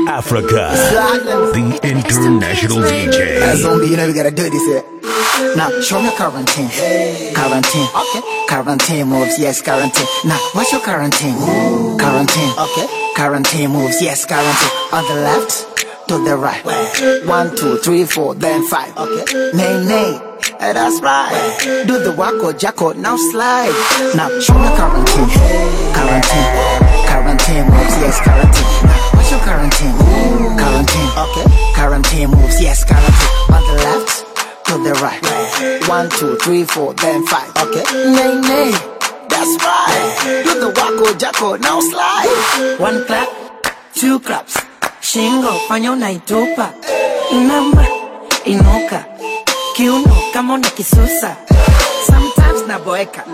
Africa, the international As DJ. zombie, you know we gotta do this. Eh? Now show me quarantine. Quarantine. Okay. Quarantine moves, yes, quarantine. Now what's your quarantine? Quarantine. Okay. Quarantine moves, yes, quarantine. On the left, to the right. One, two, three, four, then five. Okay. Nay, nay. Eh, that's right. Do the wacko jacko, now slide. Now show me quarantine. Quarantine. Quarantine moves, yes, quarantine. Now what's your quarantine? Quarantine. Okay. Quarantine moves, yes, quarantine. On the left, to the right. One, two, three, four, then five. Okay. Nay, nay. That's right. Do the wacko jacko, now slide. One clap, two claps. Shingo, fanya unaitupa. Inama, inuka. Kiuno kama una kisusa. Sometimes naboeka.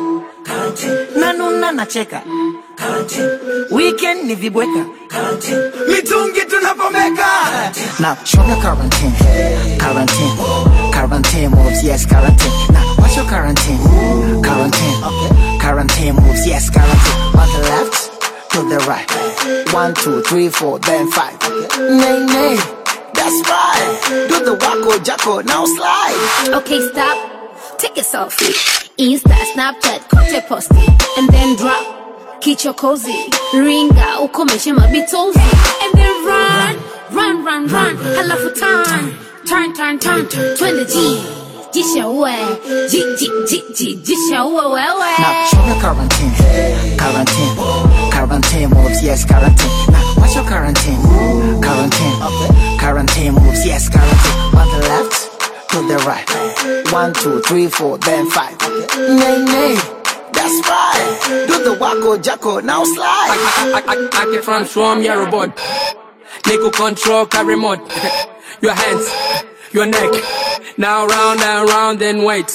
Nanuna nacheka. Weekend ni vibweka. Mitungi tunapomeka. Now show me quarantine. Quarantine. Quarantine moves, yes, quarantine. Now what's your quarantine? Quarantine. Okay. Quarantine moves, yes, quarantine. On the left, to the right. One, two, three, four, then five. Okay. Nay, nay. That's right. Do the wacko jacko, now slide. Okay, stop. Take a selfie. Insta, Snapchat, kote posti. And then drop. Kicho cozy. Ringa, ukomeshe mabitozi. And then run. Run, run, run. Halafu turn. Turn, turn, turn. Twende G. Jisha uwe. Ji, ji, ji, ji. Jisha uwe wewe. Now show me quarantine. Quarantine. Quarantine moves, yes, quarantine. Now what's your quarantine? Quarantine. Okay. Quarantine moves, yes, quarantine. On the left, to the right. One, two, three, four, then five. Okay. Nay, nay. That's right. Do the wacko jacko, now slide. I, I, I, I can transform your robot. Nickel control, carry remote. Your hands, your neck. Now round and round and wait.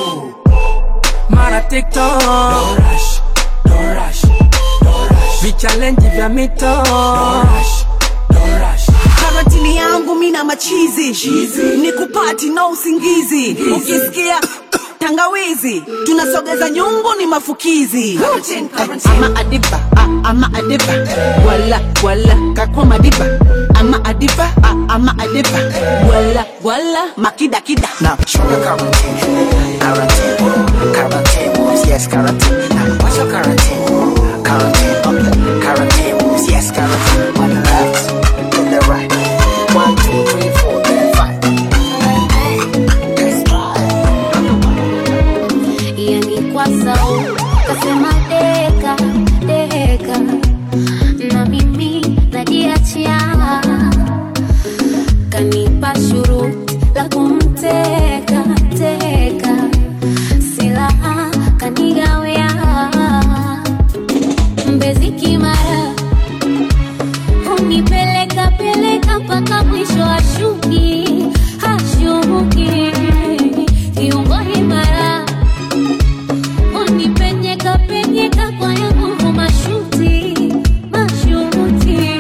Mara TikTok. Don't rush, don't rush, don't rush. Vichallenge vya mito. Don't rush, don't rush. karantini yangu mina machizi ni kupati na usingizi ukisikia tangawizi tunasogeza nyungu ni mafukizi ama adiba a- ama adiba wala wala kakwa madiba ama adiba a- ama adiba wala wala makidakida Now show me quarantine. Quarantine. Quarantine moves, yes, quarantine. Now what's your quarantine? Quarantine. Okay. Quarantine moves, yes, quarantine. On the left, to the right. One, two, three, four, then five. That's right. yani kwa sau kasema deka deka na mimi najiachia kanipa shuruti la kumteka teka silaha kanigawea mbezi kimara unipeleka peleka mpaka mwisho ashuki hashuki kiungo imara unipenyeka penyeka kwa ya nguvu mashuti mashuti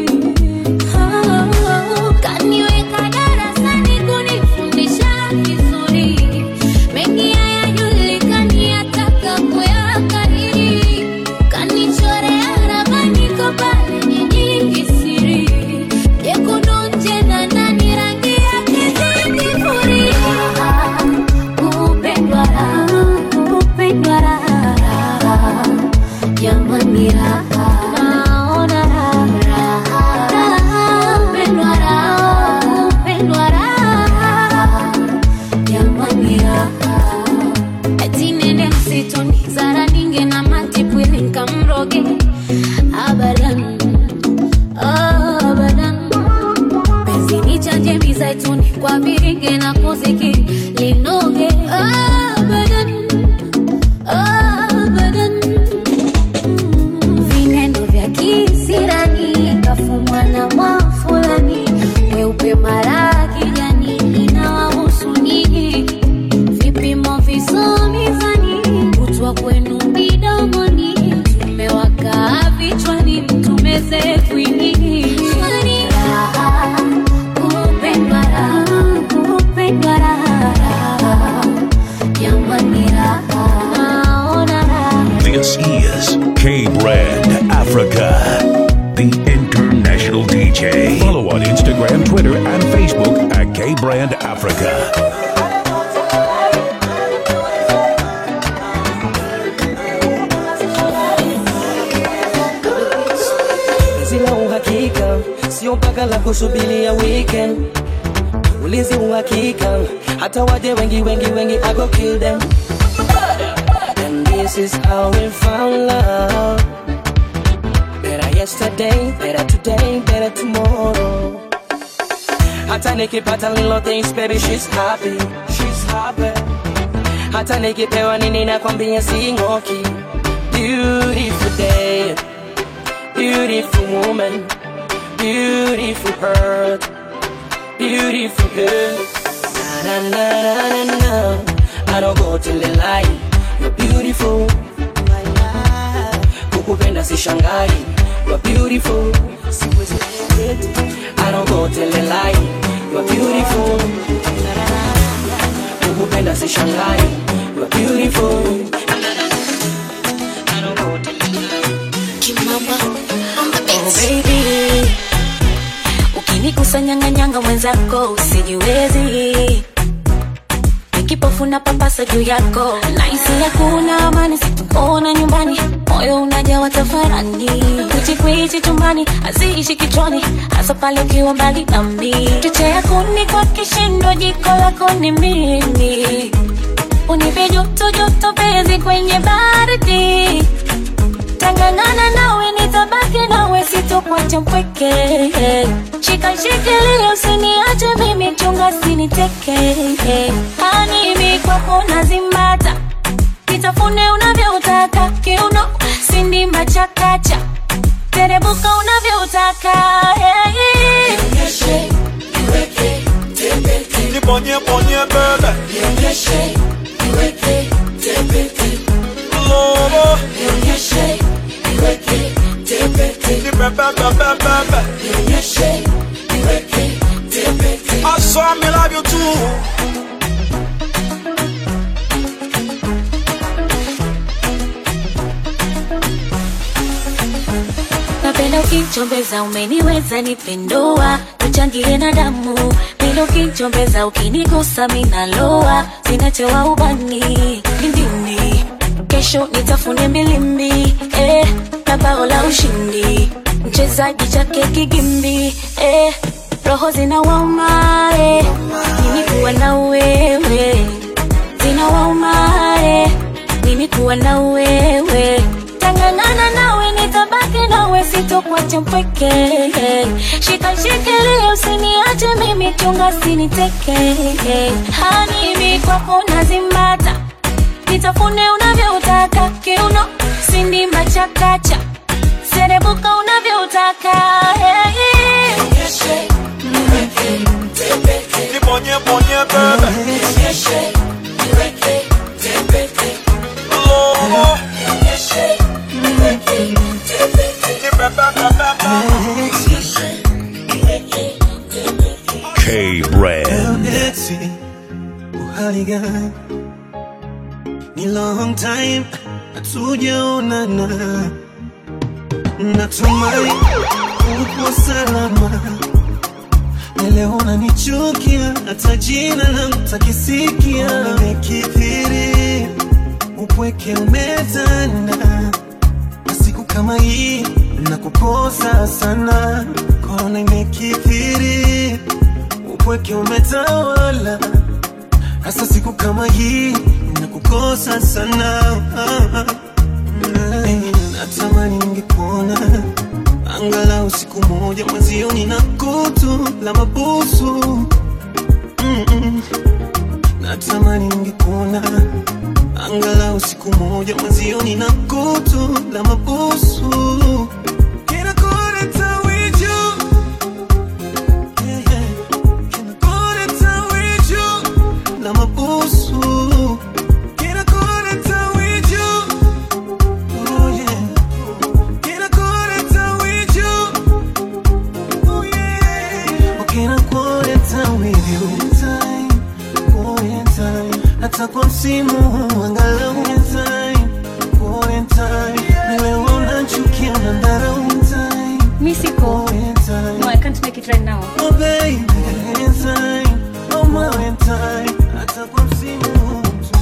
Oh, kaniweka darasani kunifundisha vizuri mengi hayajulikani yataka kuyakariri kanichorea ramani kopale nyingi siri jekundu nje na ndani rangi yake zingifuria kupendwa raha kupendwa raha jamani raha naona raha raha kupendwa raha kupendwa raha jamani raha eti nende msituni zara ninge na matipwili nkamroge abadan abadan penzi ni chanje mizaituni kwa viringe na kuziki linoge abadan abadan vinendo vya kisirani kafumwa na mwafulani weupe mara kijani inawahusu nyinyi vipimo visomizani kutwa kwenu midomoni tumewakaa vichwani mtumeze kwinini raha kupendwa raha kupendwa raha Twitter and Facebook at K Brand Africa. Sina uhakika, sio mpaka la kusubiria weekend. Ulinzi uhakika, hata waje wengi wengi wengi, I go kill them. And this is how we found love. Better yesterday, better today, better tomorrow. Hata nikipata little things, baby, she's happy, she's happy. Hata nikipewa nini nakwambia sing'oki. Beautiful day. Beautiful woman, beautiful heart, beautiful girl. Na na na na na na. I don't go till the lie. You're beautiful. Kukupenda si shangai. You're beautiful. Siwezi kuget. I don't go till the lie. You're beautiful. Kukupenda si shangai. You're beautiful. I don't go till the lie. Oh baby, ukinikusanyanganyanga mwenzako usijiwezi nikipofu na papasa juu yako naisi hakuna amani situkuona nyumbani moyo unajawa tafarani kwichikwichi chumbani aziishi kichwani hasa pale ukiwa mbali nami choche ya kuni kwa kishindo jiko lako ni mimi unipe joto joto penzi kwenye baridi tangangana nawe nitabaki nawe sitokuacha mpweke shika shikilia usiniache mimi chunga siniteke animi kwako nazimbata kitafune unavyotaka kiuno sindimba chakacha terebuka unavyotaka hey. Nibonye bonye bebe Lobo Nibebe bebe bebe I saw me love you too napenda ukichombeza umeniweza nipendua tuchangie na damu penda ukichombeza ukinigusa minaloa sinachewa ubani lindini kesho nitafune milimbi eh, na bao la ushindi mchezaji chake kigimbi eh, roho zinawauma eh, mimi kuwa na wewe zinawauma eh, mimi kuwa na wewe tangangana nawe nitabaki nawe sitokuacha mpweke shika shikilia usiniache mimi chunga siniteke hanimi kwako nazimbata nitafune unavyotaka kiuno sindimba chakacha serebuka unavyotaka hey. Nibonye bonye bebe Lobo Nibebe bebe K Brand. Eti, uhali gani? Ni long time hatujaonana, natumai uko salama. Na Leo unanichukia, hata jina langu takisikia. Nimekithiri, upweke umetanda, na siku kama hii nakukosa sana. Korona imekithiri, upweke umetawala hasa siku kama hii nakukosa sana Eh, natamani ningekuona angalau siku moja mwenzioni na kutu la mabusu Mm-mm. natamani ningekuona angalau siku moja mwenzioni na kutu la mabusu Can I call it a with you? Yeah, yeah. Can I call it a with you? Na mabusu. Can I call it a with you? Oh yeah. Can I call it a with you? Oh yeah. Oh, can I call it a with you? Time, oh time. Hata kwa msimu huu angalau time, oh time. Ni wewe unachukia unadharau time, mi siko oh time. no, I can't make it it right now. Oh baby, anytime, oh Valentine, hata kwa msimu tu.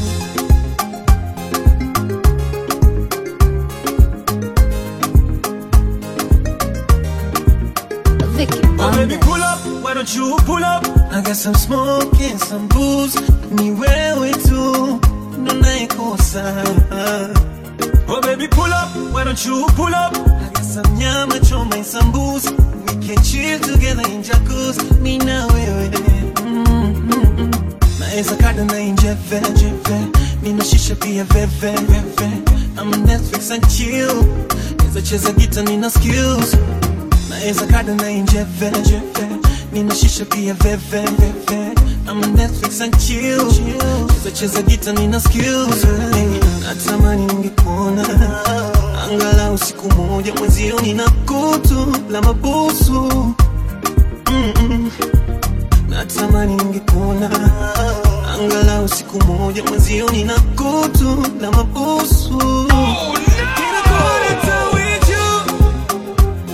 Vicky Oh baby, pull up, why don't you pull up? I got some smoke and some booze, ni wewe tu ndo naikosa. Oh baby, pull up, why don't you pull up? I got some nyama choma and some booze, we can chill together in jacuzzi, mi na wewe. Mm, mm, mm. Naeza kada na injeve, jeve, nina shisha pia veve, veve. I'm on Netflix and chill, naeza cheza gita nina skills naeza kada na injeve jeve nina shisha pia veve veve I'm on Netflix and chill cheza cheza gita nina skills Hey, natamani ningekuona angalau siku moja mwezio nina kutu la mabusu Mm-mm. natamani ningekuona angalau siku moja mwezio nina kutu la mabusu Can I call it a with you?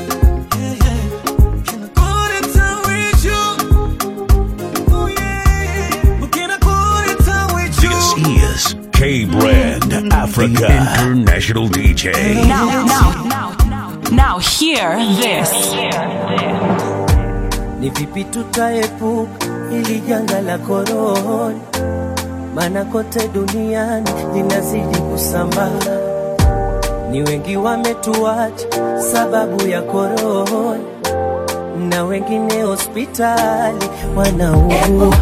This is K Brand Africa International DJ. Now, now, now, now, now, hear this. Ni vipi tutaepuka ili janga la korona, maana kote duniani linazidi kusambaa. Ni wengi wametuacha sababu ya korona, na wengine hospitali wanaugua.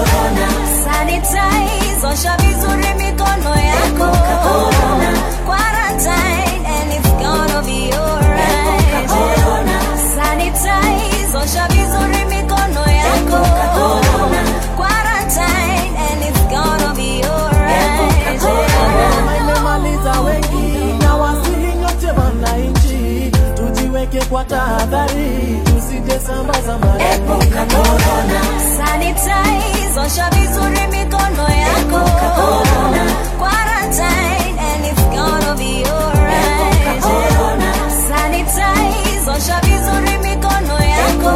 Sanitize, osha vizuri mikono yako. Quarantine, and it's gonna be alright. Sanitize, osha vizuri mikono yako. Quarantine, and it's gonna be alright. imemaliza wengi na wasili nyote wananchi, tujiweke kwa tahadhari, tusije sambaza Epuka maradhi. corona. Sanitize, osha vizuri mikono yako. Quarantine, and it's gonna be alright. Sanitize, osha vizuri mikono yako.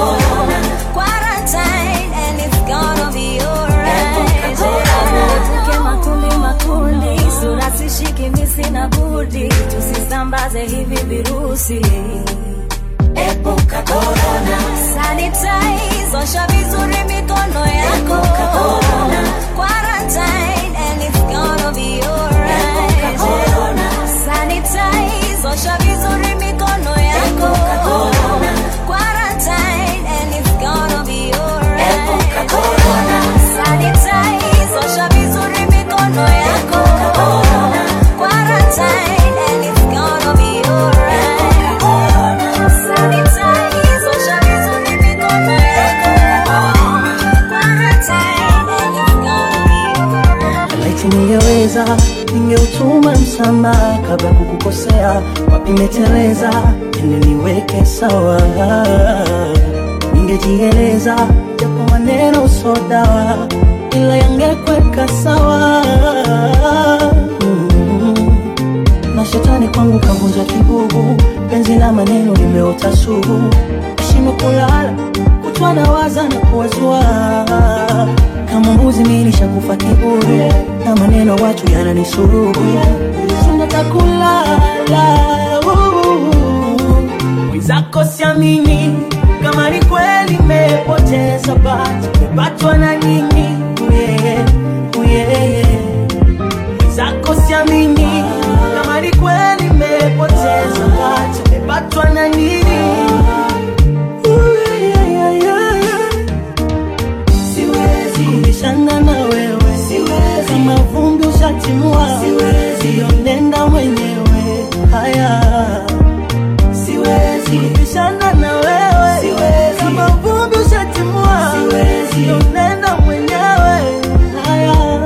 Quarantine, and it's gonna be alright. Tuepuke makundi makundi, sura sishiki misi na budi, tusisambaze hivi virusi. Epuka corona. Sanitize, osha vizuri mikono yako. Quarantine, and it's gonna be alright. Sanitize, osha vizuri mikono yako. Quarantine, and it's gonna be alright. Sanitize, osha vizuri mikono yako. Quarantine, and it's gonna be alright. Sanitize, osha vizuri mikono yako. Quarantine, and it's gonna be alright. Laiti ningeweza ningeutuma msamaha kabla kukukosea, wapi meteleza, ili niweke sawa. Ningejieleza japo maneno so dawa, ila yangekweka sawa. Mm. Na shetani kwangu kavunja kibubu, penzi la maneno limeota sugu, shimo kulala kutwa na waza na kuwazua kama mbuzi mimi nishakufa kiburi na maneno watu yananisurubu sina takulala mwenzako siamini kama ni kweli mepoteza bati mepatwa na nini uye, uye, mwenzako siamini kama ni kweli mepoteza bati mepatwa na nini Uye, yeah, yeah, yeah siwezi kubishana na wewe siwezi kama vumbi ushatimua siwezi nenda mwenyewe haya siwezi kubishana na wewe siwezi kama vumbi ushatimua siwezi nenda mwenyewe haya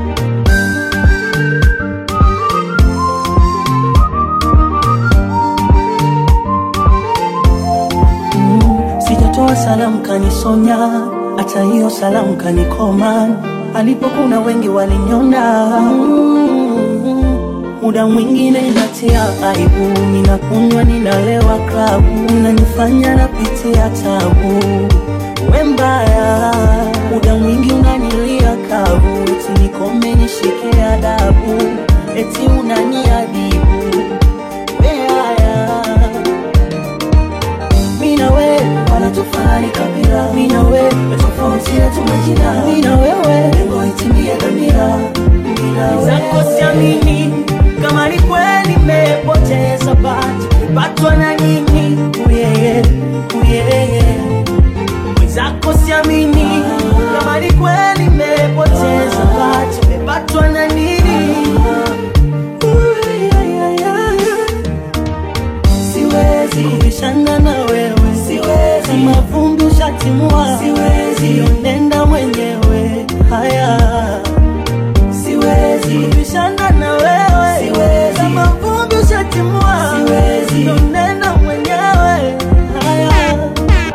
sijatoa salamu kanisonya, hata hiyo salamu kanikoma. Alipokuna wengi walinyona, Mm, muda mwingine natia aibu, ninakunywa ninalewa klabu, unanifanya napitia tabu, we mbaya, muda mwingi unanilia kavu, eti nikome nishike adabu, eti unaniadhibu, we haya mina we wala tufani kabila mina we tofauti yetu majina mina wewe lengo itimie dhamira mina we zako siamini kama ni kweli nimepoteza bahati nipatwa na nini uyeye uyeye mwenzako siamini kama ni kweli nimepoteza bahati nimepatwa na nini siwezi kubishana na wewe siwezi kama vumbi ushatimua siwezi nenda mwenyewe haya siwezi kubishana na wewe siwezi kama vumbi ushatimua siwezi nenda mwenyewe haya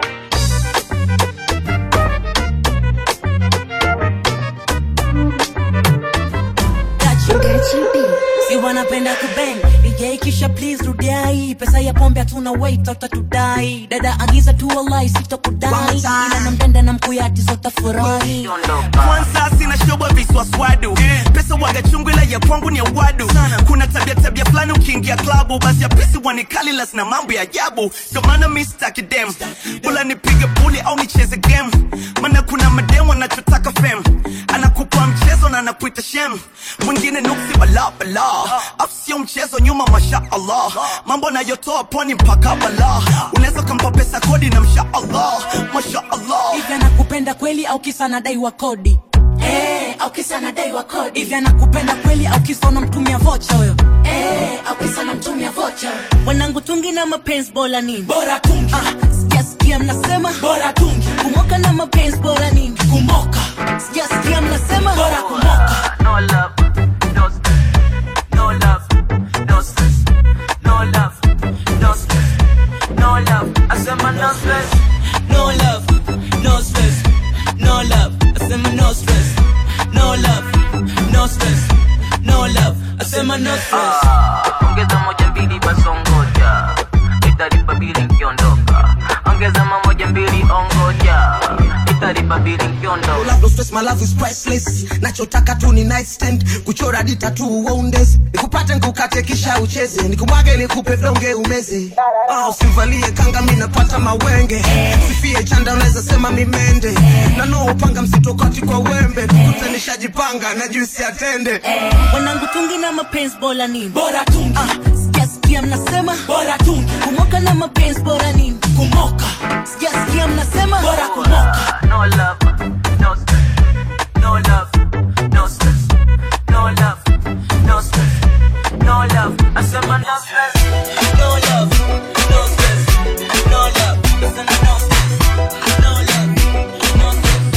si wanapenda kubeng DJ kisha please rudia hii pesa ya pombe hatuna wait utatudai dada agiza tu wallahi sitakudai ila nampenda na mkuyati zotafurahi kwanza sina shoba viswaswadu pesa waga chungu ila ya kwangu ni awadu kuna tabia tabia fulani ukiingia klabu basi ya pisi wanikali las na mambo ya ajabu ndo maana mi sitaki dem bula nipige puli au nicheze game maana kuna madem wanachotaka fem anakupa mchezo na anakuita shem mwingine nuksi bala bala afu sio mchezo nyuma masha allah mambo nayotoa pwani mpaka bala unaweza ukampa pesa kodi na msha allah masha allah hivi anakupenda kweli au kisa nadai wa kodi Eh, au kisa nadai wa kodi hivi anakupenda kweli au kisa unamtumia vocha huyo Eh, au kisa unamtumia vocha wanangu tungi na mapenzi bora nini bora tungi ah, sijasikia mnasema bora tungi kumoka na mapenzi bora nini kumoka sijasikia mnasema bora kumoka No love, no stress. No love, no stress. No love, no stress. No love, I said my no stress. no love no stress no love asema no stress no love no stress no love asema no stress Ah, ongeza moja mbili basi ongoja italipa bili nkiondoka ongeza mamoja mbili ongoja italipa bili nkiondoka Love no stress, my love is priceless. Nachotaka tu ni nightstand, kuchora dita tu uondes. Nikupate nikukate kisha ucheze, nikumwage nikupe vlonge umeze. Ah, usivalie kanga mimi napata mawenge. Sifie chanda unaweza sema mimende. Na no upanga msitokati kwa wembe. Tukute nishajipanga na juisi atende. wanangu tungi na mapenzi bora nini bora tungi ah, sijasikia mnasema bora tungi kumoka na mapenzi bora nini kumoka sijasikia mnasema bora kumoka No love, no stress. No love, no stress. No love, no stress. No love, I said my no stress. no love no stress no love asema no stress no love no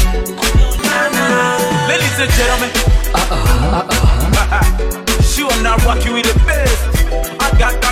stress Ladies and gentlemen, sure not rocking with the best. I got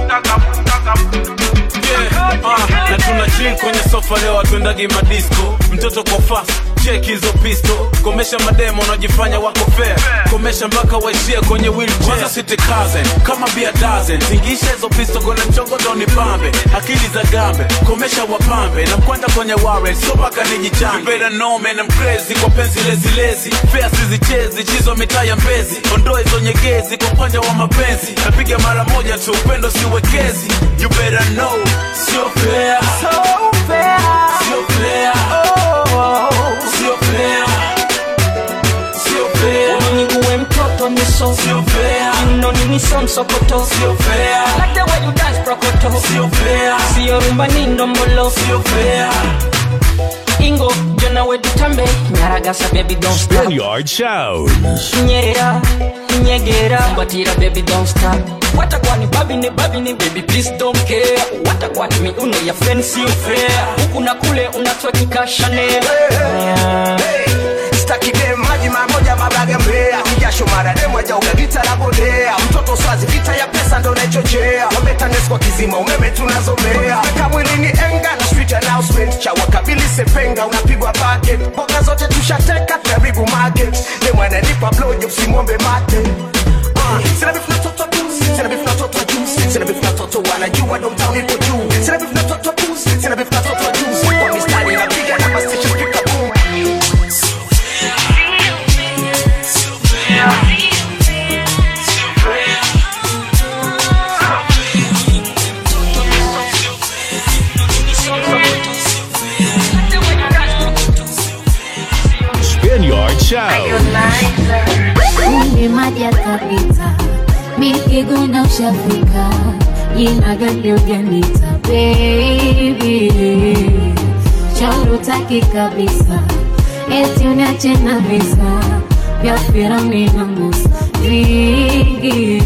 Yeah, uh, na tuna chill kwenye sofa leo atwendagi madisco mtoto kwa fast check hizo pisto komesha mademo unajifanya wako fair komesha mpaka waishie kwenye wheelchair kwanza sitikaze kama bia dozen tingisha hizo pisto kwenye mchongoto ni pambe akili za gambe komesha wapambe na mkwenda kwenye warrant so mpaka nijichange You better know man I'm crazy kwa penzi lezi lezi fair sizichezi chizo mitaa ya mbezi ondoe hizo nyegezi kwa upande wa mapenzi napiga mara moja tu upendo siwekezi you better know sio fair so fair sio fair oh, sio fair sio fair Uniniguwe mtoto miso sio fair Mno ni miso msokoto sio fair Like the way you dance prokoto sio fair Sio rumba ni ndombolo sio fair Ingo jona we dutambe Nyaragasa baby don't stop Spaniard Sound. Nyerera Nyegera Batira baby don't stop Watakwani babi ni babi ni baby please don't care Watakwani miuno ya fancy fair Huku na kule unatwekika Chanel Staki dem maji mamoja mabaga mbea kijasho mara dem wajauga vita la bodea mtoto swazi vita ya pesa ndo naichochea wametanes kwa kizima umeme tunazomea weka mwilini enga na street announcement cha wakabili sepenga unapigwa bucket mboga zote tushateka karibu market dem ananipa blowjob simwombe mate uh, sina beef na toto sina beef na watoto wa juice sina beef na watoto wanajua downtown ipo juu sina beef na watoto wa pussy sina beef na watoto wa juice kwa mistari napiga na mastation speaker boom Spaniard Sound. Kumbe maji yakapita, mikiguna ushafika, jina gani ujanita baby, shauri utaki kabisa, eti uniache na visa vya Firauni na Musa vingi,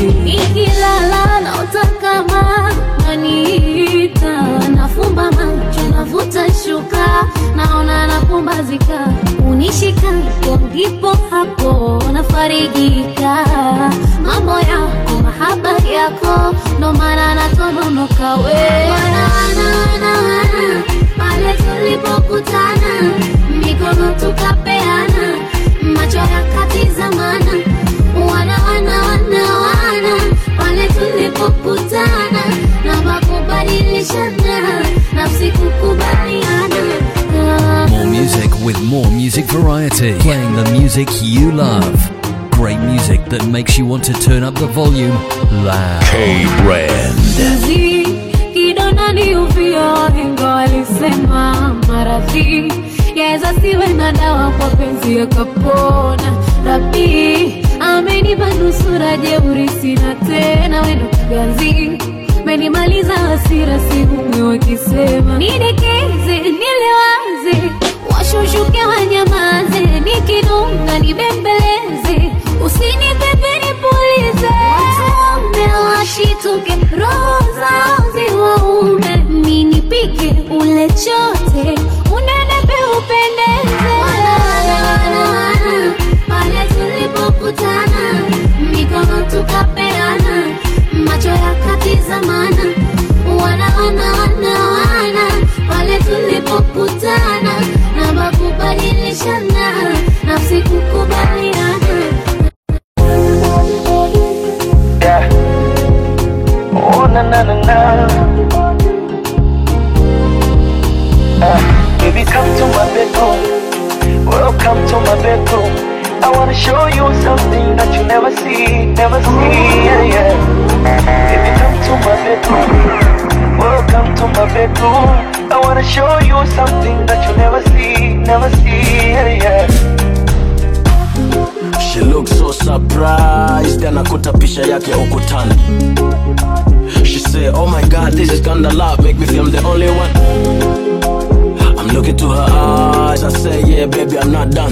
ikilala na utakama naniita, nafumba macho navuta shuka, naona napumbazika, unishika ndipo hapo nafarijika, mambo yako mahaba yako, ndo maana natononoka we wana wana wana wana pale tulipokutana, mikono tukapeana, macho yakatizamana, wana wana wana wana pale tulipokutana, na makubadilishana, nafsi kukubaliana More music with more music variety. Playing the music you love. Great music that makes you want to turn up the volume loud. K Brand. Mzi kidonda ni uvio, wahenga walisema maradhi yaweza siwe na dawa, kwa penzi yakapona. Rabi amenipa nusura, jeuri sina tena, wendo ganzi menimaliza hasira, sihumwe wakisema nidekeze, nilewaze, washushuke wanyamaze, nikinunga nibembeleze, usinipepe nipulize, watume washituke, roho zao ziwaume, ninipike ule chote, unenepe upendeze, wana wana wana wana, pale tulipokutana, mikono tukapeana, macho yakatizamana, wana wana wana wana, pale tulipokutana, na makubadilishana, nafsi kukubaliana. Yeah. Oh, na na na na. Uh, baby, come to my bedroom. Welcome to my bedroom. I wanna show you something that you never see, never see. Yeah, yeah. Baby, come to my bedroom. Welcome to my bedroom. I wanna show you something that you never see, never see. Yeah, yeah. She looks so surprised anakuta picha yake ukutani She say oh my god this is kinda love make me feel I'm the only one I'm looking to her eyes I say yeah baby I'm not done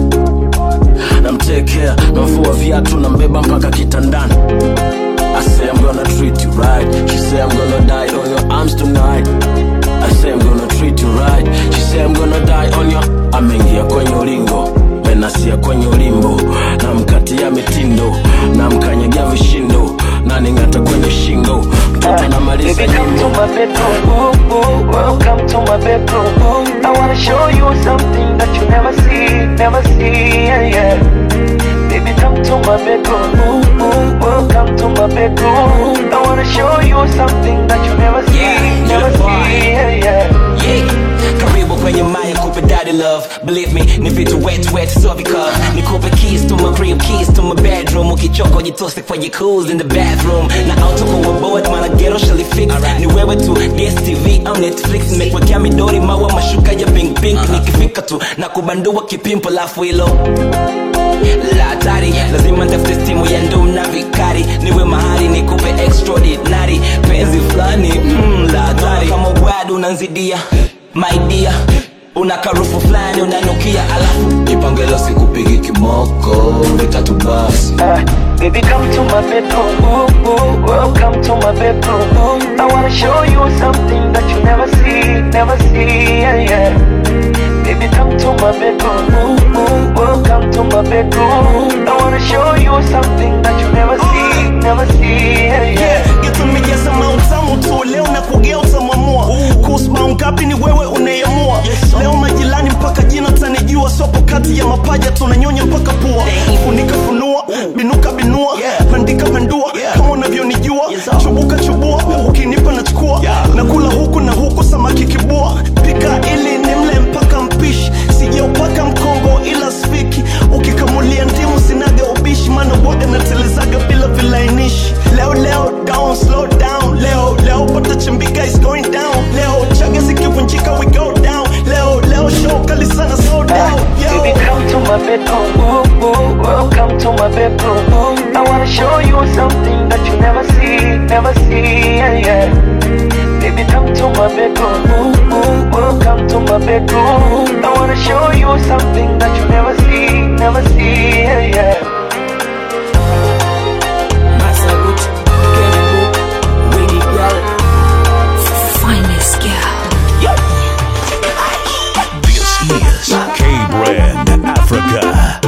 namtekea namfua viatu nambeba mpaka kitandani I say I'm gonna treat you right She say I'm gonna die on your arms tonight I say I'm gonna treat you right She say I'm gonna die on your ameingia kwenye ulingo menasia kwenye ulimbo namkatia mitindo namkanyagia vishindo naning'ata kwenye shingo mtoto namaliza Baby, come to my bedroom. Welcome to my bedroom. I wanna show you something that you never see, never see. Yeah, yeah. Baby, come to my bedroom. Welcome to my bedroom. I wanna show you something that you never see, never see. Yeah, yeah. Yeah. Karibu kwenye maya kupe daddy love Believe me, ni vitu wet wet so because Nikupe keys to my crib, keys to my bedroom Ukichoka ujitose kwenye cools in the bathroom Na auto kwa board, mana ghetto shall fix Ni wewe tu, DSTV au Netflix Nimekwekea midori maua mashuka ya pink pink Nikifika tu, na kubandua kipimpo lafu hilo la hatari lazima ntafute stimu ya ndum na vikari niwe mahali nikupe extraordinary penzi fulani mm, la hatari kama wad unanzidia my dear una karufu fulani unanukia alafu ipangela sikupigi kimoko vitatu basi Baby, come to my bedroom. Welcome to my bedroom. I wanna show you something that you never see, never see. Yeah, yeah. Baby, come to my bedroom. Welcome to my bedroom. I wanna show you something that you never see, never see. Yeah, yeah. getumejaza mautamu tu leo na kugea utamwamua kuhusu maungapi ni wewe unayeamua leo majirani mpaka jina tanijua sopo kati ya mapaja tunanyonya mpaka pua funika funua binuka binua pandika pendua kama bedroom. Welcome to my bedroom. I wanna show you something that you never see, never see. Yeah, yeah. Baby, come to my bedroom. Welcome to my bedroom. I wanna show you something that you never see, never see. Yeah, yeah. Masagut, Keribu, Wiggy Girl. Finest girl. This is K Brand Africa,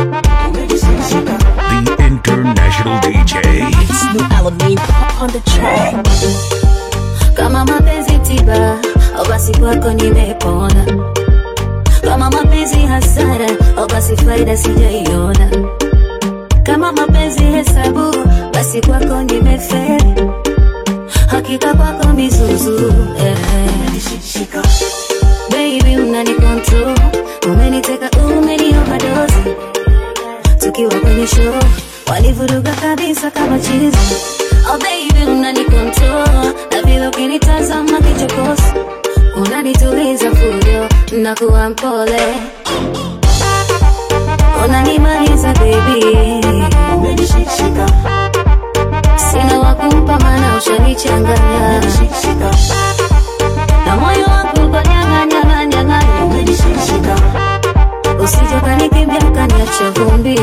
the international DJ. New Alamein on the track. Kama mapenzi tiba, au basi kwako nimepona. Kama mapenzi hasara, au basi faida sijaiona. Kama mapenzi hesabu, basi kwako nimefeli. Hakika kwako mizuzu eh. Baby unani control, umeniteka umeni overdose. Tukiwa kwenye show, walivuruga kabisa kama chizi. Oh baby unani control, na vile ukinitazama kichokozi, unanituliza fujo, nakuwa mpole, unanimaliza baby, umenishika sina wakumpa mana ushanichanganya na moyo wangu uko nyanga nyanga nyanga umenishika usije kanikimbia kaniacha vumbi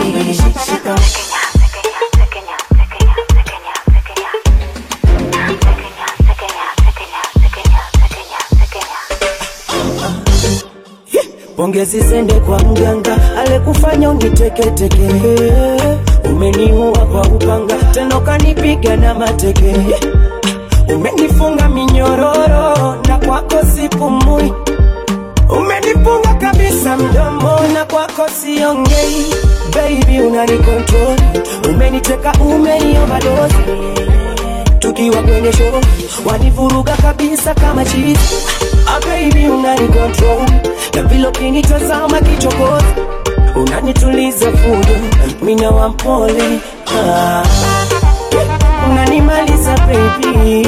pongezi zende kwa mganga alekufanya uniteketeke umeniua kwa upanga tena ukanipiga na mateke umenifunga minyororo na kwako sipumui umenifunga kabisa mdomo na kwako siongei baby unanikontrol umeniteka umeniovadozi tukiwa kwenye show wanivuruga kabisa kama chizi ah, baby unanikontrol na vile ukinitazama kichokozi unanituliza fujo mina wampole ah. unanimaliza baby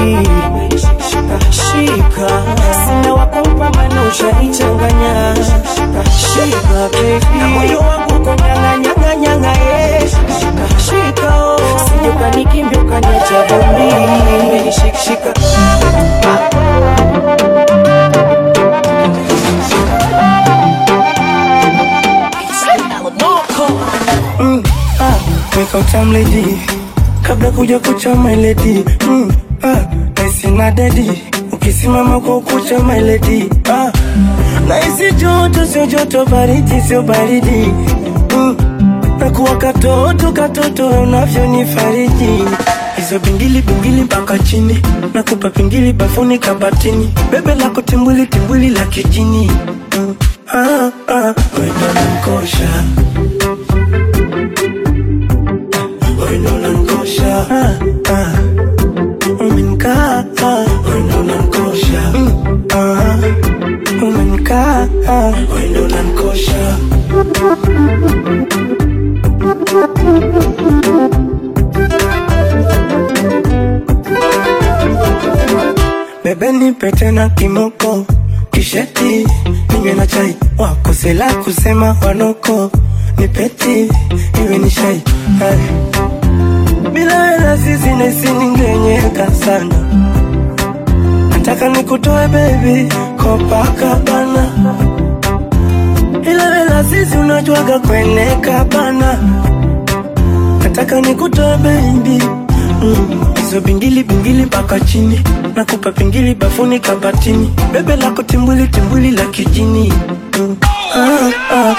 shika sina wakumpa mana ushanichanganya shika baby na moyo wangu uko nyanganyanganyanga eh. shika oh. sije ukanikimbia ukaniacha vumbi shika shika Mm, ah, wake up time lady kabla kuja kucha my lady mm, ah, naisi na dedi ukisimama kwa ukucha my lady ah, naisi joto sio joto baridi sio baridi mm, nakuwa katoto katoto unavyonifariji hizo bingili bingili mpaka chini nakupa pingili bafuni kabatini bebe lako timbwili timbwili la kijini mm, ah, ah, wendo nankosha wendo nankosha ah, ah, umenkaa ah, wendo nankosha mm, ah, umenkaa ah, wendo nankosha bebe nipe tena kimoko kisheti ninywe na chai wakosela kusema wanoko nipeti iwe ni shai Hai. bila wela sisi nesi ningenyeka sana nataka nikutoe bebi kopakabana ila wela sisi unajuaga kweneka bana nataka nikutoe bebi Mm, hizo bingili bingili mpaka chini nakupa pingili bafuni kabatini bebe lako timbwili timbwili la kijini mm. ah, ah.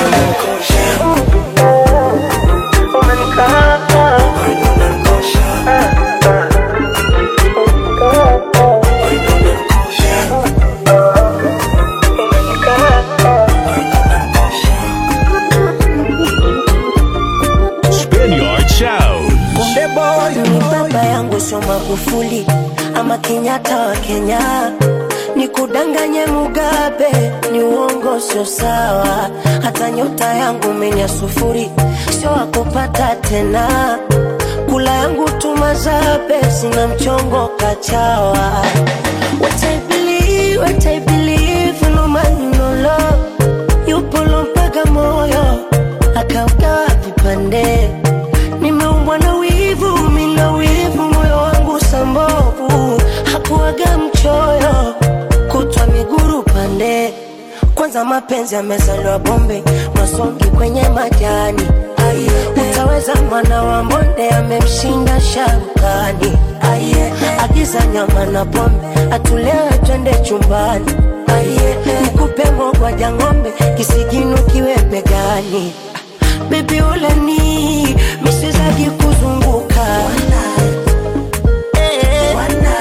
Spaniard Sound. Kumbe boy ni baba yangu sio Magufuli ama Kenyatta wa Kenya, nikudanganye Mugabe ni uongo, sio sawa. Hata nyota yangu menya sufuri, sio wakupata tena. Kula yangu tumazabe, sina mchongo kachawa. What I believe, what I believe, no man no love, yupo lo mpaka moyo pande nimeumbwa na wivu mina wivu moyo wangu sambovu hakuaga mchoyo kutwa miguru pande kwanza mapenzi yamezaliwa bombe masongi kwenye majani Aye, utaweza mwana wa mbonde amemshinda sharukani Aye, agiza nyama na pombe atulewe twende chumbani Aye, nikupe mogwaja ng'ombe kisigino kiwe begani bebi uleni misizagi kuzunguka Eh.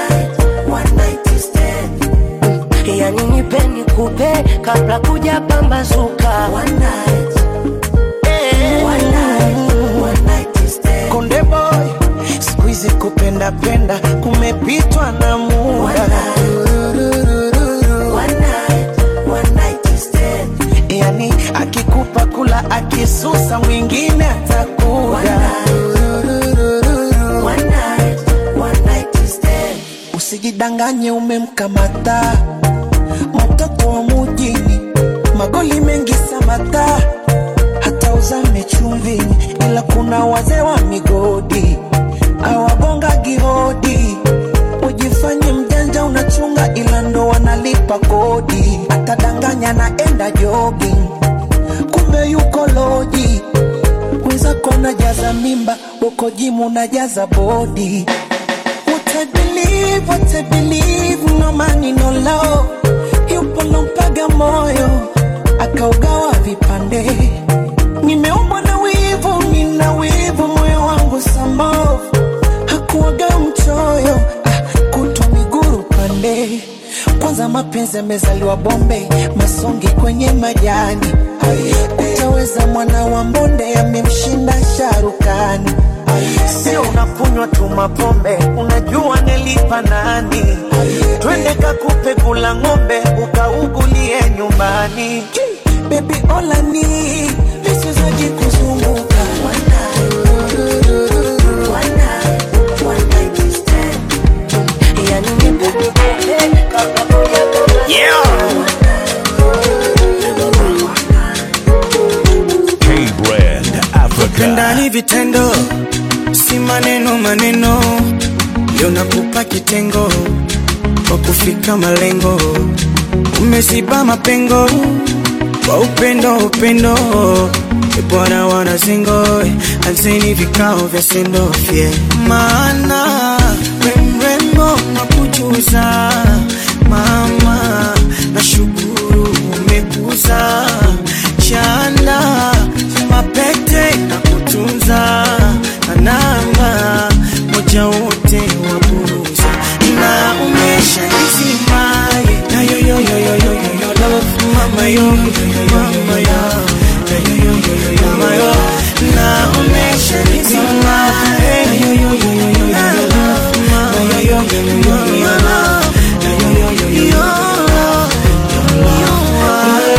yani nipe nikupe kabla kuja pambazuka Eh. konde boy skuizi kupenda penda kumepitwa na muda yani akikupa kula akisusa mwingine atakuda usijidanganye umemkamata mtoto wa mujini magoli mengi samata hata uzame chumvini ila kuna wazee wa migodi awagonga gihodi ujifanye mjanja unachunga ila ndo wanalipa kodi atadanganya naenda jogging kumbe yuko loji wenzako najaza mimba uko jimu najaza bodi What I believe, what I believe, no money, no love. Yupo lompaga moyo, akaugawa vipande. Nimeumbwa na wivu, nina wivu, moyo wangu sambovu. Hakuwaga mchoyo, ah, kutwa miguru pande. Kwanza mapenzi yamezaliwa bombe, masongi kwenye majani. Utaweza mwana wa mbonde, amemshinda sharukani. Sio unakunywa tu mapombe, unajua nilipa nani? Twende kakupe kula ng'ombe, ukaugulie nyumbani. Baby olani visizaji kuzunguka yani nipe nikupe kabla kuja K-Brand Africa. Penda ni vitendo, si maneno maneno. Leo nakupa kitengo kwa kufika malengo, umeziba mapengo kwa upendo upendo. E Bwana wanazingo, anzeni vikao vya sendofye, maana we mrembo nakujuza mama, nashukuru umekuza chanda mapete na kutunza na namba moja wote waburuza na umesha nizimaye na yo yo yo yo yo yo yo love mama yo yo yo yo mama yo na yo yo yo yo yo mama yo na umesha nizimaye na yo yo yo yo yo yo yo love mama yo yo yo yo yo yo yo love na yo yo yo yo yo yo love your love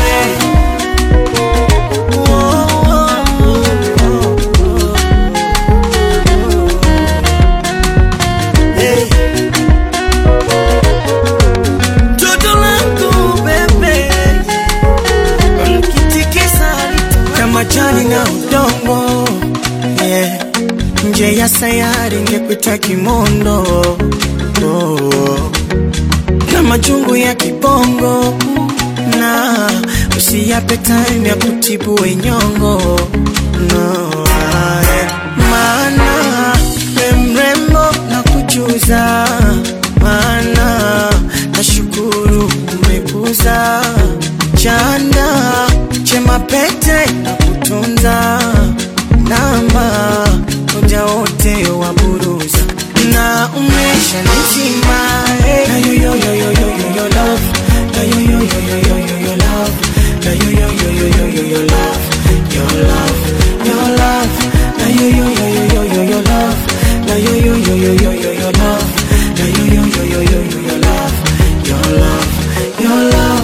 Toto langu bebe Unakitikisa kama jani na udongo yeah. Nje ya sayari ngekuita kimondo oh. Na majungu ya kibongo na usiyape time ya kutibu wenyongo no, ah, yeah. Maana we mrembo na kujuza maana nashukuru umekuza chanda chema pete na kutunza namba moja wote wa buruza na umesha nizima eh. na yo yo yo yo yo yo yo love na yo yo yo yo yo yo yo love na yo yo yo yo yo yo yo love your love your love na yo yo yo yo yo yo yo love na yo yo yo yo yo yo yo love na yo yo yo yo yo yo yo love your love your love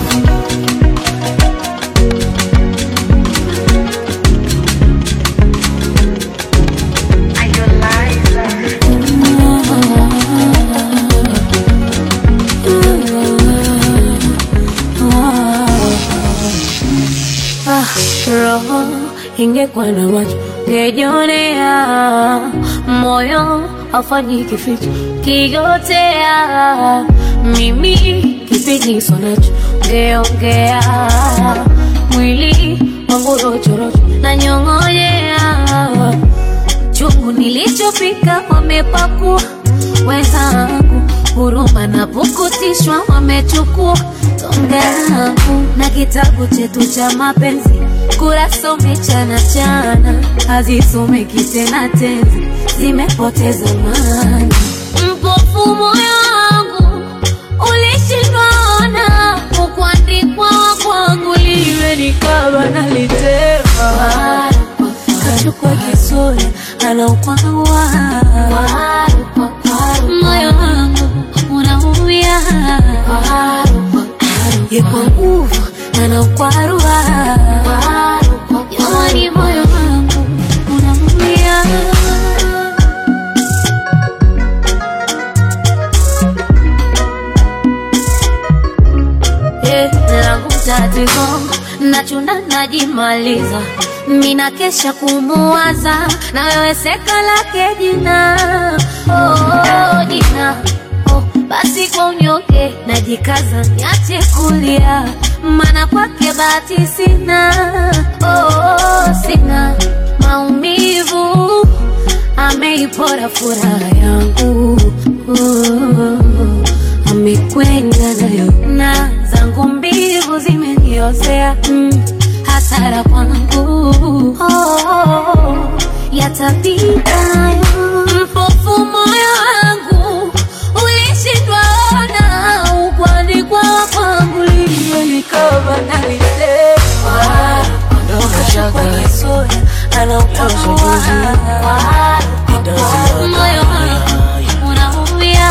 Ah, roho ingekuwa na macho ngejionea moyo hafanyi kificho kigotea mimi kipigiso nacho ngeongea mwili wangu rochorocho na nyong'onyea chungu nilichopika wamepakua wenzangu huruma na pukutishwa wamechukua tonge langu na kitabu chetu cha mapenzi kurasa umechana chana hazisomeki tena tenzi zimepoteza maana mpofu moyo wangu ulishindwaona ukuandikwa kwangu liwe nikaba nalitema kachukua kisura anaukwawa moyo wangu unaumia yekwa nguvu anaukwarua jamani moyo wangu unaumia Eh, langu tatizo nachunda najimaliza mina kesha kumuwaza na wewe seka lake jina oh, jina oh, basi kwa unyonge najikaza niache kulia mana kwake bahati sina oh, sina maumivu ameipora furaha yangu oh, amekwenda nayo na zangu mbivu zimeniozea mm, hasara kwangu oh, yatapita nayo mpofu moyo wangu ulishindwa ona ukwandikwa kwangu limenikaba nalitema kwenye sura anautambua moyo wangu unaumia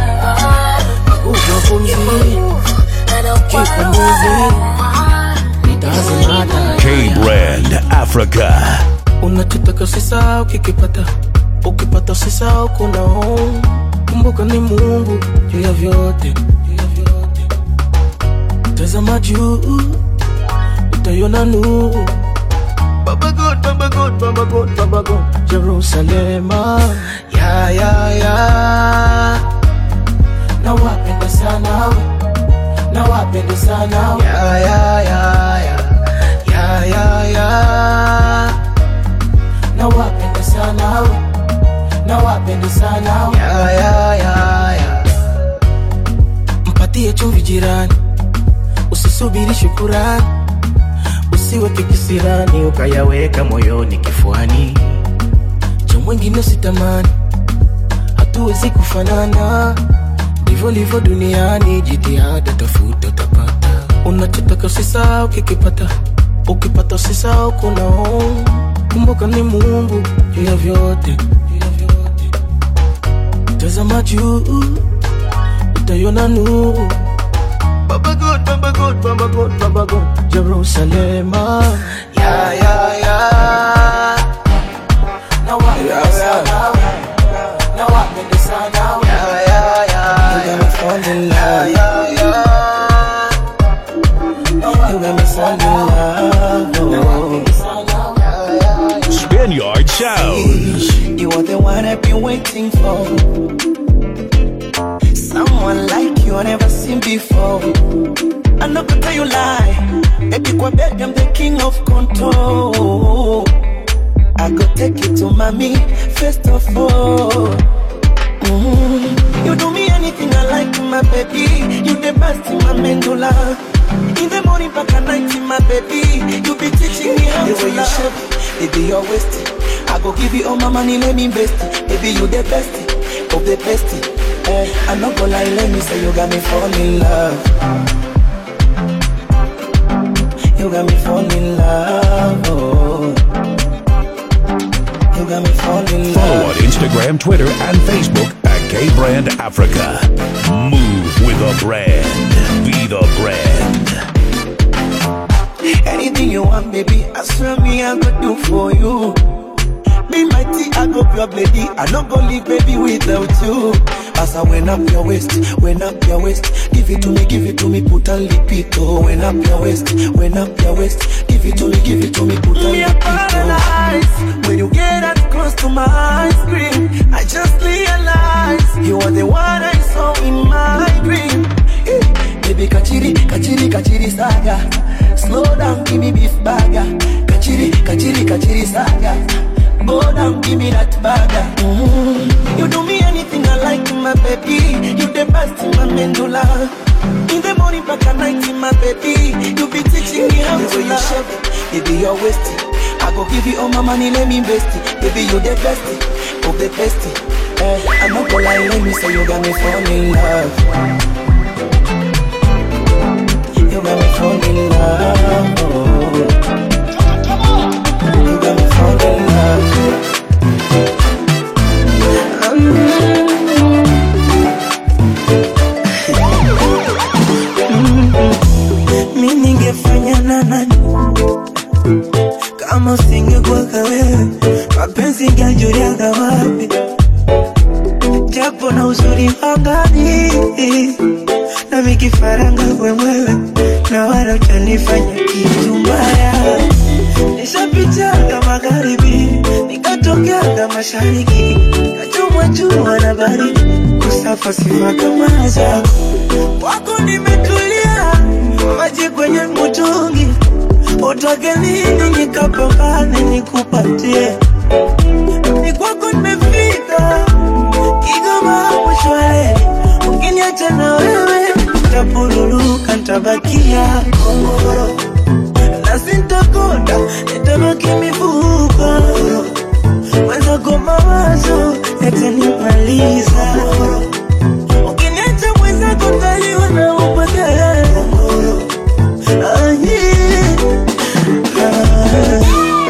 K Brand Africa. unachotaka usisahau kikipata ukipata usisahau kuna home kumbuka ni mungu juu ya vyote juu ya vyote. tazama juu utaiona nuru Baba God, Baba God, Baba God, Baba God, Jerusalema ya ya ya na wapenda sana we na wapenda sana we ya ya ya ya ya ya ya na wapenda sana we na wapenda sana we ya ya ya ya mpatie chumvi jirani usisubiri shukurani usiweke kisirani ukayaweka moyoni kifuani cha mwingine sitamani hatuwezi kufanana ndivyo livyo duniani jitihada tafuta utapata unachotaka usisahau kikipata ukipata usisahau kuna home kumbuka ni mungu juu ya vyote juu ya vyote. tazama juu utaiona nuru Baba God, Baba God, Baba God, Baba God, Jerusalema. Ya, ya, ya. Na wapenda sana we. Na wapenda sana we. Ya, ya, ya. You got me fall in love. Ya, ya, ya. You got me fall in love. Spaniard Sounds. You are the one I've been waiting for. Someone like you I never seen before. I'm not gonna tell you lie. Baby, kwa bed, I'm the king of control. I go take you to mommy, first of all. Mhm. You do me anything I like, my baby. You the best in my medulla. In the morning, back at night, my baby. You be teaching me how The to way you love. shape Baby, you're wasted. I go give you all my money, let me invest it. Baby, you the best of the best. Eh, I'm not gonna lie, let me say you got me fall in love. You got me fall in love. Oh. You got me fall in Follow love. on Instagram, Twitter, and Facebook at K Brand Africa. Move with a brand. Be the brand. Anything you want, baby, I swear me I go do for you. Be mighty, I go pure lady. I not go leave baby without you. Asa when up your waist, when up your waist, give it to me, give it to me, put a lipito. When up your waist, when up your waist, give it to me, give it to me, put a Me a lipito. paralyze when you get that close to my screen. I just realize you are the one I saw in my dream. Baby kachiri, kachiri, kachiri saga. Slow down, give me beef burger. Kachiri, kachiri, kachiri saga. Go down, give me that burger. Mm. You do me anything I like, my baby. You the best in my medulla. In the morning, back at night, my baby. You be teaching me how The to way you love. shape it, baby, you're wasted. I go give you all my money, let me invest it. Baby, you the best of the best. Eh, I'm not gonna lie, let me say you got me fall in love. You got me fall in love. You got me fall in love. mi ningefanya na nani kama usingekuwaka wewe mapenzi ingejuliaga wapi japo na uzuri wangani na mikifaranga wemwewe na wala utanifanya kitu mbaya nishapitaga magharibi nikatokeaga mashariki kachomwa jua na baridi kusafa sifa kama zako wako nimetulia maji kwenye mtungi utake nini nikapambane nikupatie ni kwako nimefika kigoma mshwale ukiniacha na wewe tapururuka ntabakia kongoro na sintakonda nitabaki mifupa mwenzako mawazo yatanimaliza ukiniacha mwenzako ntaliwa na upagara Ah, yeah. Ah.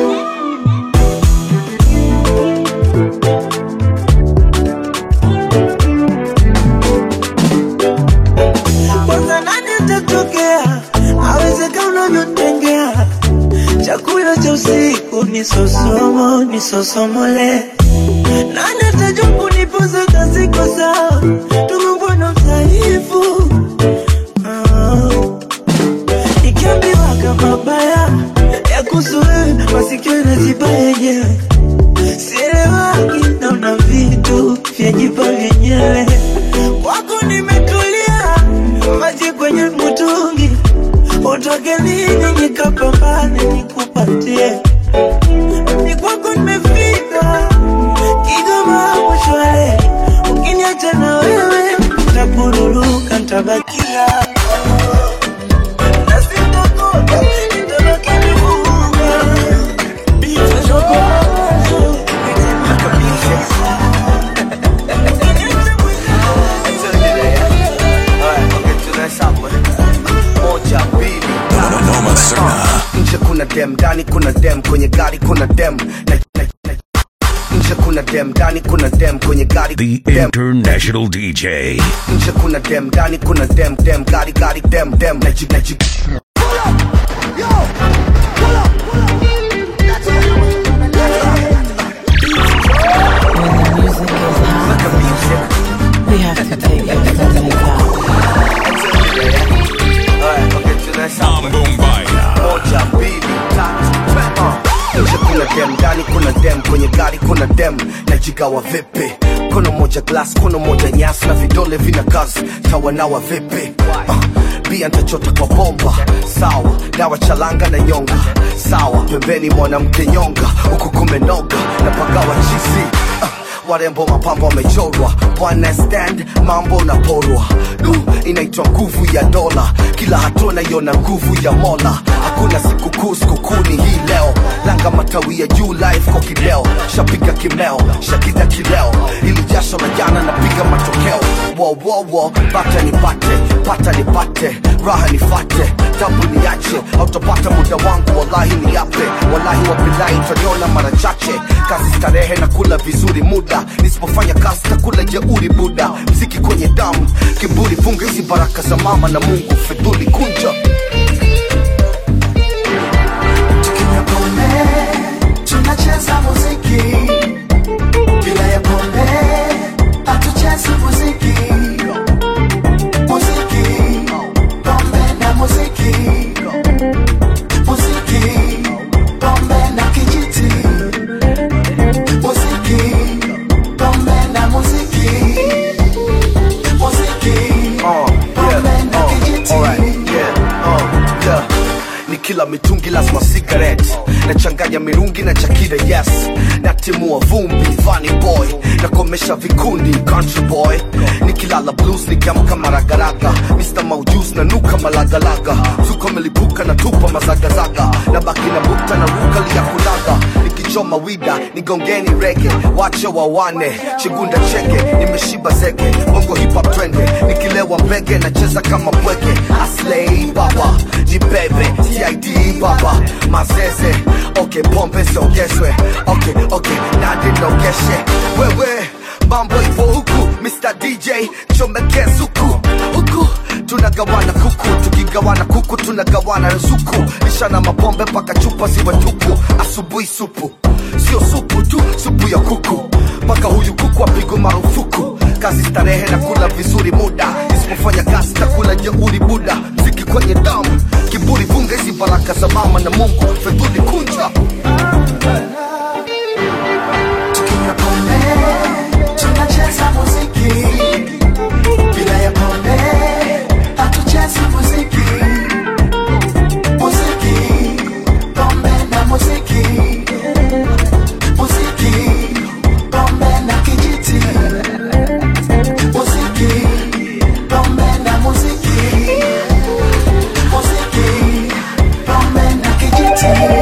kwanza nani atatokea awezeka unavyotengea chakula cha usiku ni sosomo ni sosomole nani atajua kunipoza kaziko sawa tumembona mdhaifu Ah. nikiambiwa kama baya ya kuhusu wewe masikio naziba yenyewe sielewaki naona vitu vyajipa vyenyewe kwako nimetulia maji kwenye mtungi utoke nini nikapambane nikupatie ni kwako nimefika kigoma mshwale ukiniacha na wewe tapururuka ntabakia na sitakoka nitabaki mifupa nje kuna dem ndani kuna dem kwenye gari kuna dem na, na, na, nje kuna dem ndani kuna dem kwenye gari The dem International DJ. nje kuna dem ndani kuna dem dem gari gari dem dem na jig na jig We have to take it to the top. moja mbili tatu uh. nje kuna dem ndani kuna dem kwenye gari kuna dem najigawa vipi kono moja glass kono moja nyasi na vidole vina kazi tawanawa vipi uh. bia ntachota kwa bomba sawa dawa chalanga na nyonga sawa pembeni mwanamke nyonga huku kumenoga na pagawa chizi uh warembo mapambo wamechorwa one stand mambo na porwa du inaitwa nguvu ya dola kila hatua naiona nguvu ya mola hakuna sikukuu sikukuni hii leo langa matawi ya juu live kwa kileo shapiga kimeo shakida kileo ili jasho la jana napiga matokeo wowowo bata nipate pata nipate raha nifate tabu niache autopata muda wangu wallahi ni yape wallahi wabilahi utaniona mara chache kazi starehe na kula vizuri muda nisipofanya kazi takula jeuri buda mziki kwenye damu kiburi funga hizi baraka za mama na mungu fedhuli kunja Tukinywa pombe, tunacheza muziki bila ya pombe hatuchezi muziki nikila mitungi lazima cigarette nachanganya mirungi na chakira yes natimua vumbi funny boy nakomesha vikundi country boy nikilala blues nikiamka maragaraga mr maujus na nuka malagalaga zuko melipuka na tupa mazagazaga na baki na bukta na ruka liya kulaga nikichoma wida nigongeni rege wache wawane chigunda cheke nimeshiba zege bongo hip hop twende nikilewa mbege nacheza kama bwege aslei baba jibebe tid baba mazeze okay pombe ziongezwe okay okay nadi nogeshe wewe mambo ipo huku mr dj chomeke suku huku tunagawana kuku tukigawana kuku tunagawana ruzuku lishana mapombe mpaka chupa ziwe tupu asubuhi supu sio supu tu supu ya kuku mpaka huyu kuku apigwe marufuku kazi starehe na kula vizuri muda isipofanya kazi takula jeuri buda mziki kwenye damu kiburi vunga hizi baraka za mama na mungu fedhuli kunja Tukinywa pombe, tunacheza muziki. Bila ya pombe, hatuchezi muziki. Muziki, pombe na muziki. Muziki, pombe na kijiti. Muziki, pombe na muziki. Muziki, pombe na kijiti.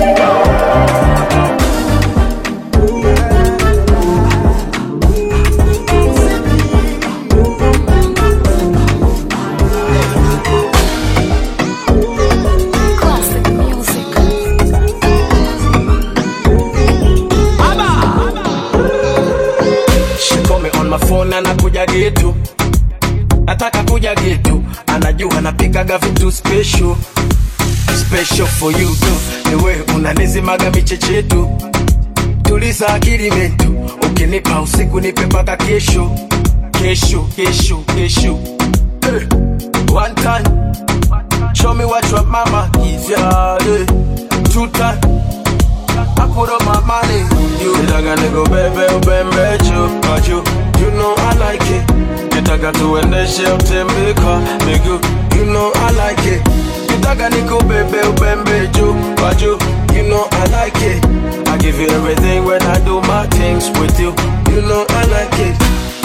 She call me on my phone anakuja getu nataka kuja getu anajua napikaga vitu special special for you tu niwe unanizimaga michechetu tuliza akili metu ukinipa usiku nipe mpaka kesho kesho kesho kesho Eh, one time show me what your mama give ya eh. two time I put up my money. You nitaka nikubebe ubembe juu kwa juu. You know I like it. Nitaka tuendeshe utembe kwa miguu. You know I like it. Nitaka nikubebe ubembe juu kwa juu. You know I like it. I give you everything when I do my things with you. You know I like it.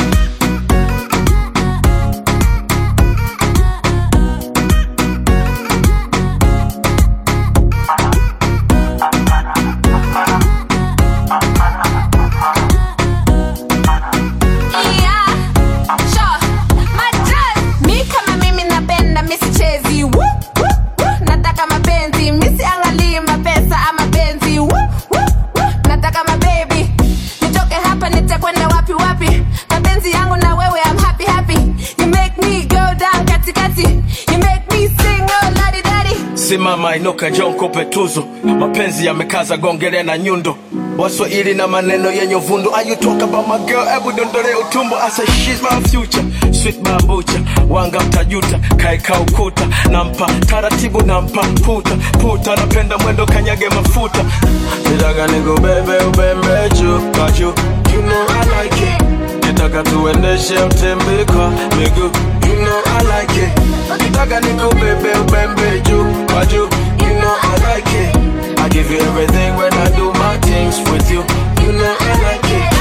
Yeah, sure. Majaz, mi kama mimi napenda mi sichezi Woo, woo, woo. nataka mapenzi mi siangalii mapesa ama penzi Woo, woo, woo. nataka mabebi nitoke hapa nitakwenda wapi wapi mapenzi yangu na wewe I'm happy happy you make me go down katikati you make me sing oh ladi dadi simama inuka John kope tuzo mapenzi yamekaza gongele na nyundo waswahili na maneno yenye uvundo Are you talk about my girl ebu dondole utumbo I say she's my future sweet bambucha wanga mtajuta kaeka ukuta nampa taratibu nampa puta puta napenda mwendo kanyage mafuta nitaka nikubebe ubembe juu kwa juu you know I like it nitaka tuendeshe utembe kwa miguu you know I like it nitaka nikubebe ubembe juu kwa juu you know I like it I give you everything when I do my things with you you know I like it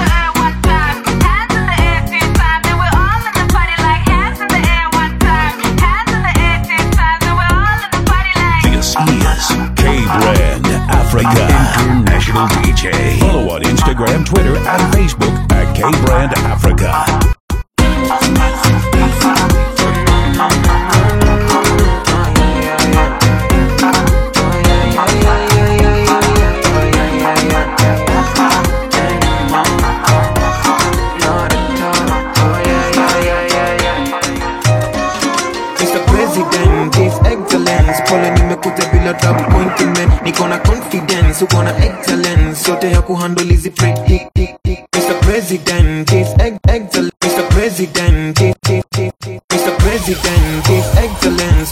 This is K Brand Africa International DJ. Follow on Instagram, Twitter, and Facebook at K Brand Africa. Mr. President, His Excellence, pole nimekuja bila double appointment, niko na confidence, uko na excellence, yote ya kuhandle hizi pre Mr. President, His Ex- Excellence, Mr. President, His- His- His- His- Mr. President, His Excellence.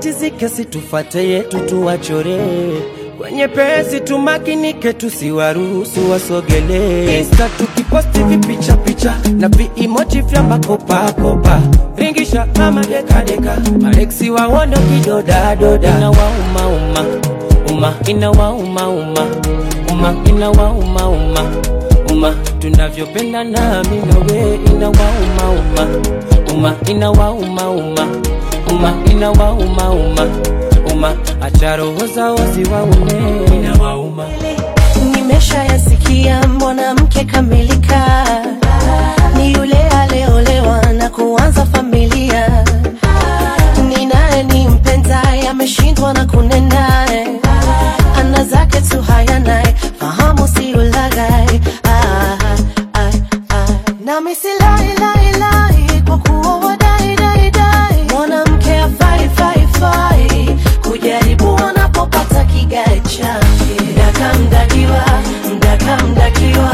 watatizike, situfate yetu tuwachore kwenye pesi, tumakinike, tusiwaruhusu wasogelee. Insta tukiposti vipicha picha na viimoji vya makopakopa, ringisha kama dekadeka, maleksi waondo kidodadoda, inawaumauma uma inawaumauma uma inawaumauma uma tunavyopenda nami nawe inawaumauma uma inawaumauma uma inawaumauma uma acha roho zao ziwaune inawauma nimeshayasikia mwanamke kamilika ni yule aliyeolewa na kuanza familia ni naye ni mpenzaye ameshindwa na kunenaye ana zake tu hayanaye fahamu si ulaghai ah, ah, ah. nami silailailai kwa kuwa wadaidaidai mwanamke afai fai fai kujaribu wanapopata kigae chake mdaka mdakiwa mdaka mdakiwa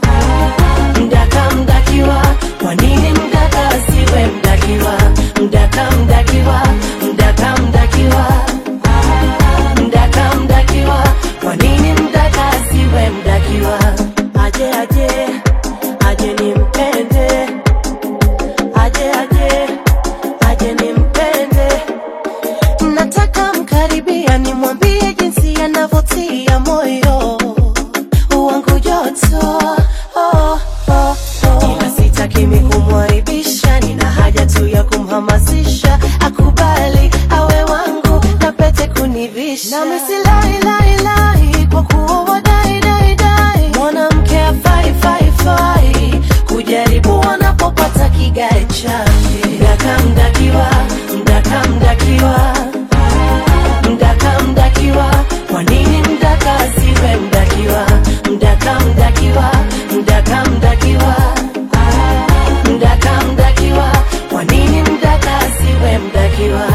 mdaka mdakiwa kwa nini mdaka asiwe mdakiwa mdaka mdakiwa mdaka mdakiwa mdaka mdakiwa kwa nini mdaka asiwe mdakiwa aje aje aje nimpende aje aje aje nimpende nataka mkaribia nimwambie jinsi anavyotia moyo wangu joto oh, oh, oh. ila sitaki mi kumwaribisha nina haja tu ya kumhamasisha akubali awe wangu na pete kunivisha nami silailailai kwa kuwa wadaidaidai mwanamke afai fai fai kujaribu wanapopata kigae chake mdaka mdakiwa mdaka mdakiwa mdaka mdakiwa kwa nini mdaka asiwe mdakiwa mdaka mdakiwa mdaka mdakiwa mdaka mdakiwa kwa nini mdaka asiwe mdakiwa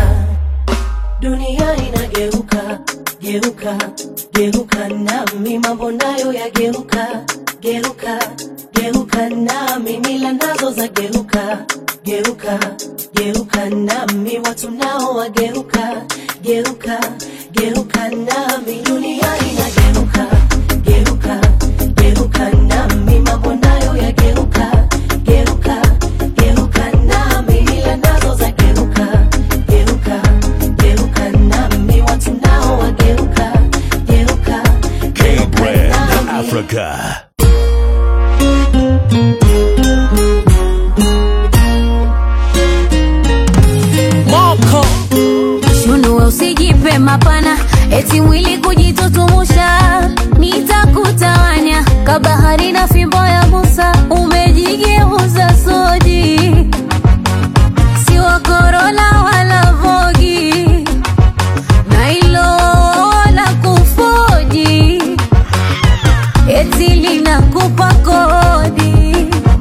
dunia inageuka geuka geuka nami mambo nayo yageuka geuka geuka nami mila nazo za geuka geuka geuka nami watu nao wageuka geuka geuka nami dunia inageuka geuka geuka nami mambo nayo yageuka geuka geuka nami mila nazo za geuka geuka geuka nami watu nao wageuka geuka K Brand Africa. moko shunue usijipe mapana eti mwili kujitutumusha nitakutawanya kabahari na fimbo ya musa umejigeuza soji si wa korona wala vogi na ilo la kufoji eti linakupa kodi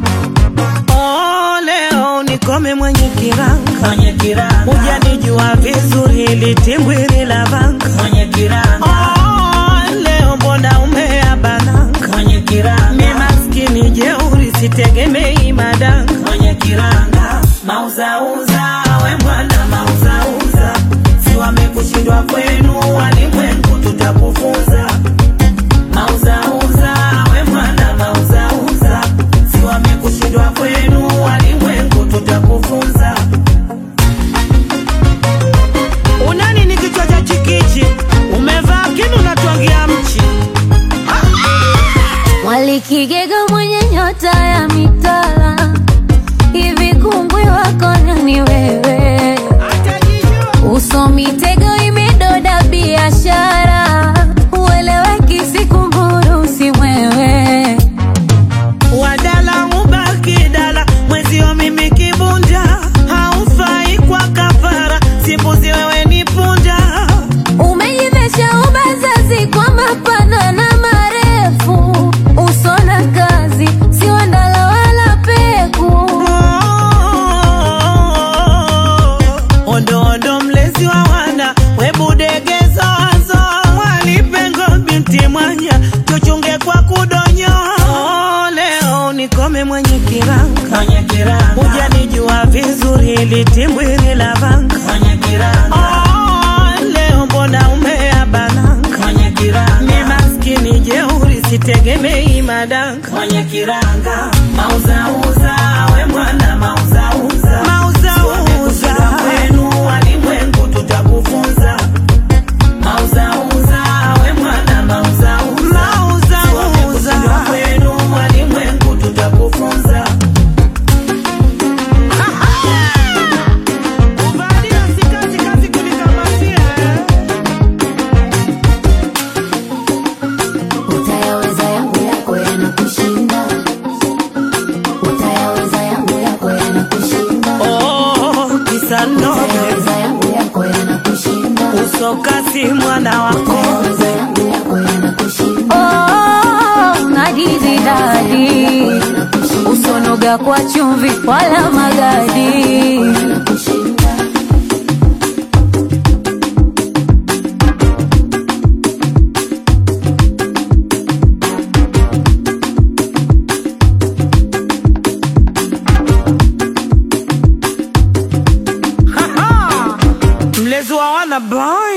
Oh, leo nikome mwenye kiranga mwenye kiranga hujanijua vizuri litimbwiri la vanga mwenye kiranga oh, leo mbona umea bananga mwenye kiranga mi maskini jeuri sitegemei madanga mwenye kiranga mauzauza we mwana mauzauza si wamekushindwa kwenu walimwengu tutakufunza mauzauza we mwana mauzauza si wamekushindwa kwenu walimwengu tutakufunza unani ni kichwa cha chikichi umevaa kinu natwangia mchi Mwalikigega mwenye nyota ya mitala, hivi kungwi wako nani wewe? Uso mitego imedoda biashara, ueleweki sikumburu si mwewe. wadala ubaki dala mwezio mimi kibunda haufai kwa kafara simbuzi wewe ni punda Umejivesha ubazazi kwa mapana na marefu, uso na kazi si wandala wala peku. ondo ondo mlezi wa wana webudegezozo mwalipengo binti mwanya tuchunge kwa kudonyo leo nikome mwenye kiranga hujanijua vizuri litimbwiri la vanga oh, mbona umeabananga mwenye kiranga mi maskini jeuri sitegemei madanga mwenye kiranga mauzauza we mwana mauzauza mauzauza kwenu walimwengu tutakufunza mauzauza we mwana mauzauza mauzauza kwenu walimwengu tutakufunza Utayaweza yangu yako yanakushinda, utayaweza yangu yako yanakushinda. Oh, kisa nobe. Utayaweza yangu yako yanakushinda. usokasi mwana wako Utayaweza yangu yako yanakushinda. Oh, ngadizi dadi usonoga kwa chumvi wala magadi mlezi wa wana boy